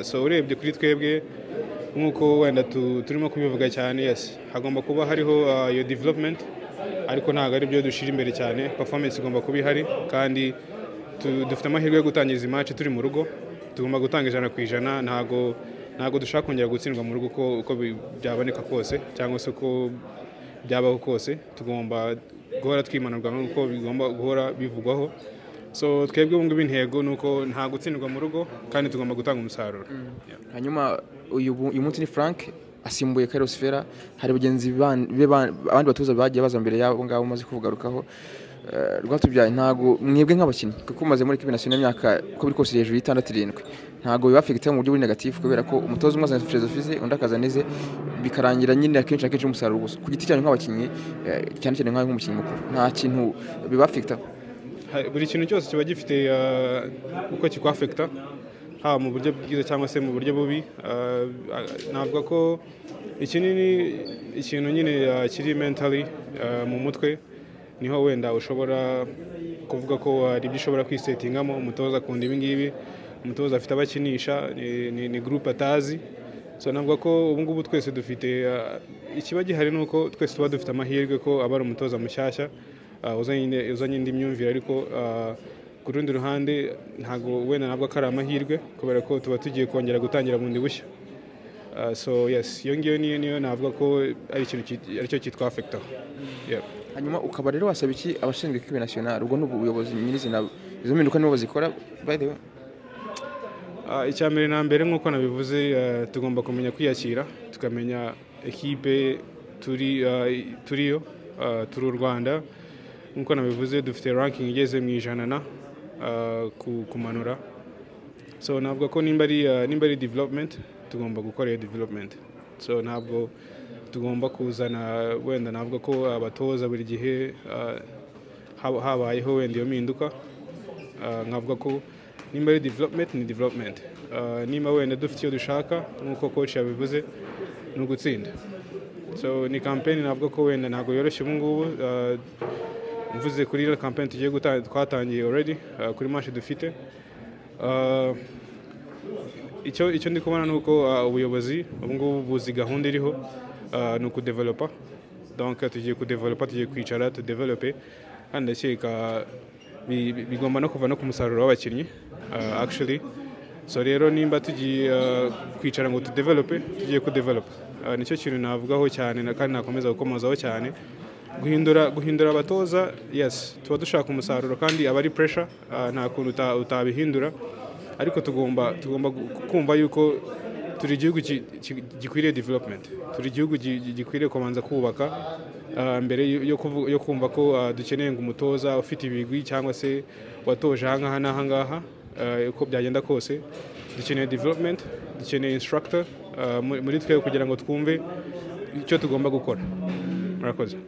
so urebye kuri twebwe nk'uko wenda tu- turimo kubivuga cyane yes hagomba kuba hariho ah, iyo development ariko ntabwo ari byo dushyira imbere cyane performance igomba kuba ihari kandi tu- dufite amahirwe yo gutangiza izi match turi mu rugo tugomba gutanga ijana ku ijana ntabwo ntabwo dushaka kongera gutsindwa mu rugo uko uko bi- byaboneka kose cyangwa se uko byabaho kose tugomba guhora twimanurwa nk'uko bigomba guhora bivugwaho so twebwe ubu ngubu intego ni uko nta gutsindwa mu rugo kandi tugomba gutanga umusaruro Yeah. hanyuma uyu bu- uyu munsi ni frank asimbuye Carlos Ferreira hari bagenzi ban- be ban- abandi batoza bagiye baza mbere yabo ngabo maze kuvugarukaho Eh, rwatubyaye ntago mwebwe nk'abakinnyi kuko mumaze muri ekipi nasionali imyaka uko biri kose hejuru y'itandatu irindwi ntago biba afekite mu buryo buri negatifu kubera ko umutoza umwe azana filozofi ze undi akazana ize bikarangira nyine akenshi akenshi umusaruro gusa ku giti cyanyu nk'abakinnyi eh, cyane cyane nk'aho nk'umukinnyi mukuru nta kintu biba afekita Ha- buri kintu cyose kiba gifite uh, uko kikwafekita haba mu buryo bwiza cyangwa se mu buryo bubi Uh, uh, navuga ko ikinini ikintu nyine uh, kiri mentally uh, mu mutwe niho wenda ushobora kuvuga ko hari ibyo ushobora kwisetingamo umutoza akunda ibi ngibi umutoza afite abakinisha ni- ni- ni groupe atazi so navuga ko ubu ngubu twese dufite uh, ikiba gihari ni uko twese tuba dufite amahirwe ko aba ari umutoza mushyashya uh, uzanye uzanye indi myumvire ariko uh, ku rundi ruhande ntabwo wenda ntabwo ko ari amahirwe kubera ko tuba tugiye kongera gutangira bundi bushya Uh, so yes iyo ngiyo niyo niyo navuga ko ari ikintu ki- aricyo cyitwa afekitaho yeah. hanyuma ukaba rero wasaba iki abashinzwe ekipi nasionali ubwo ni ubuyobozi nyirizina izo mpinduka nibo bazikora by the way Ah, icya mbere na mbere nk'uko nabivuze eh, tugomba kumenya kwiyakira tukamenya ekipe turi ah, i- turiyo ah, turi u rwanda nk'uko nabivuze dufite ranking igeze mu ijana na ah, ku- kumanura so navuga ko nimba ari ah, nimba ari development tugomba gukora iyo development so ntabwo tugomba kuzana wenda navuga ko abatoza buri gihe ah, hab- habayeho wenda iyo mpinduka Ah, nkavuga ko nimba ari development ni development Ah, nimba wenda dufite icyo dushaka nk'uko coach yabivuze ni ugutsinda so ni campaign navuga ko wenda ntabwo yoroshye ubu ngubu Ah, mvuze kuri iyo campaign tugiye guta- twatangiye already ah, kuri match dufite Ah, icyo icyo ndi kubona ni uko ah, ubuyobozi ubu ngubu buzi gahunda iriho ah, ni ukudevelopa donc tugiye kudevelopa tugiye kwicara tudevelope kandi ndakeka bi- bi- bigomba no kuva no ku musaruro w'abakinnyi ah, actually so rero nimba tugiye ah, kwicara ngo tudevelope tugiye kudevelopa Ah, nicyo kintu navugaho cyane na- kandi nakomeza gukomozaho cyane guhindura guhindura abatoza yes tuba dushaka umusaruro kandi aba ari pressure ah, nta kuntu uta- utabihindura ariko tugomba tugomba gu- kumva yuko turi igihugu ki- ki- gikwiriye development turi igihugu gi- gi- gikwiriye kubanza kubaka ah, mbere yo- yo kuvu- yo kumva ko ah, dukeneye ngo umutoza ufite ibigwi cyangwa se watoje aha ngaha n'aha ngaha ah, uko byagenda kose dukeneye development dukeneye instructor ah, muri muri twe kugira ngo twumve icyo tugomba gukora murakoze